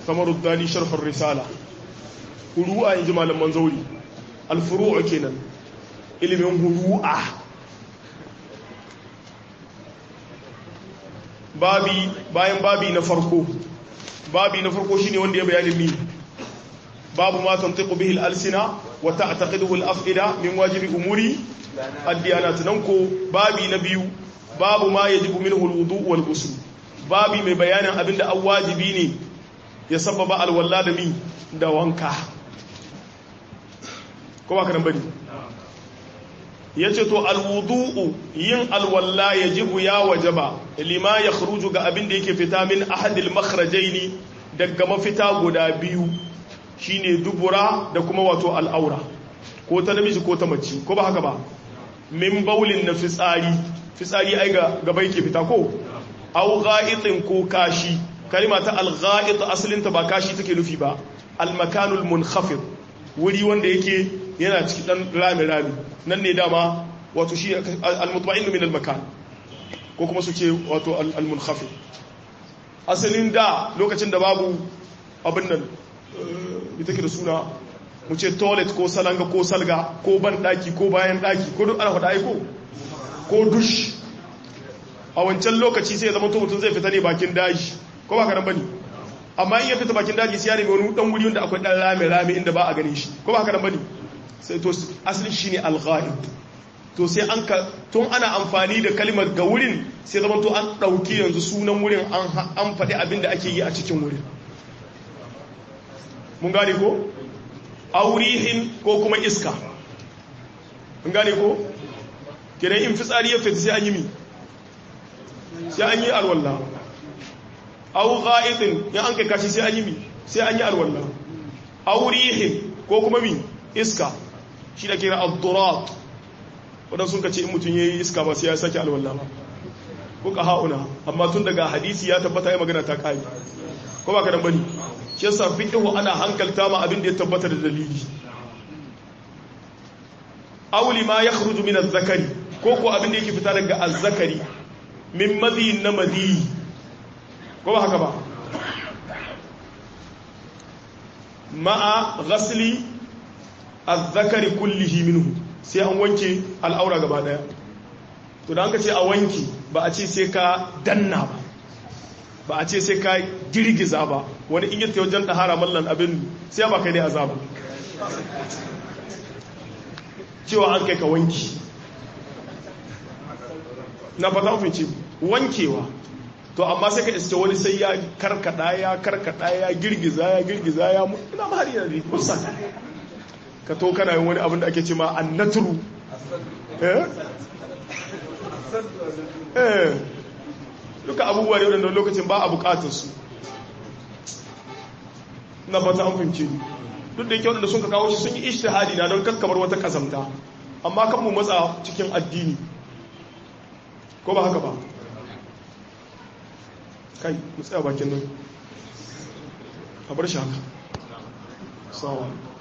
samaruddani sharhar risala huru'a in ji malaman zauri alfuru'a kenan ilimin huru'a babi bayan babi na farko babi na farko shine wanda ya bayani mi babu ma tantiqu bihi al-alsina wa ta'taqiduhu al-af'ida min wajibi umuri ad-diyanat nan ko babi na biyu babu ma yajibu minhu al-wudu wal ghusl babi mai bayanin abinda an wajibi ne ya sababa alwalla da mi da wanka ko ba ka nan bane yace to alwudu yin alwalla yajibu ya wajaba lima yakhruju ga abinda yake fita min ahadil makhrajaini daga mafita guda biyu shine dubura da kuma wato al'aura ko ta namiji ko ta mace ko ba haka ba min baulin na fitsari fitsari ai ga gaba yake fita ko au gha'itin ko kashi kalima ta al-gha'it asalinta ba kashi take nufi ba al-makanul munkhafid wuri wanda yake yana cikin dan rami rami nan ne dama wato shi al-mutma'in min al-makan ko kuma su ce wato al-munkhafid asalin da lokacin da babu abin nan ita ke da suna mu ce toilet ko salanga ko salga ko ban daki ko bayan daki ko duk ana faɗa aiko ko dush a wancan lokaci sai ya zama mutum zai fita ne bakin daji ko ba karan bane amma in ya fita bakin daji sai ya nemi wani dan wuri wanda akwai dan rame rame inda ba a ganin shi ko ba karan bane sai to asalin shine al-ghaib to sai an ka tun ana amfani da kalmar ga wurin sai zama to an dauki yanzu sunan wurin an an faɗi abin da ake yi a cikin wurin mun gane ko aurihin ko kuma iska mun gane ko kenan in fitsari ya fita sai an yi mi sai an yi alwallah au ghaidin ya an kai kashi sai an yi mi sai an yi alwallah aurihin ko kuma mi iska shi da kira ad-durat wadan sun kace in mutun yayi iska ba sai ya saki alwallah ba ko ka hauna amma tun daga hadisi ya tabbata ya magana ta kai ko ba ka dan bane shi yasa fiqhu ana hankalta ma abin da ya tabbata da dalili auli ma yakhruju min az-zakari ko ko abin da yake fita daga az-zakari min madhi na madhi ko ba haka ba ma'a ghasli az-zakari kullihi minhu sai an wanke al'aura gaba daya to da an ka ce a wanki ba a ce sai ka danna ba ba a ce sai ka girgiza ba wani in yadda wajen ɗahara mallan abin sai ba kai ne azaba cewa an kai ka wanki na fata mafi wankewa to amma sai ka iske wani sai ya karkada ya karkada ya girgiza ya girgiza ya ina ma har yana kusa ka to kana yin wani abin da ake ce ma annaturu eh eh duka abubuwa ne wadanda lokacin ba a bukatar su na fata an fahimci duk da yake wadanda sun ka kawo shi sun yi ishtihadi na don kakkamar wata kazamta amma kan mu matsa cikin addini ko ba haka ba kai mu tsaya bakin nan a bar shi haka sawa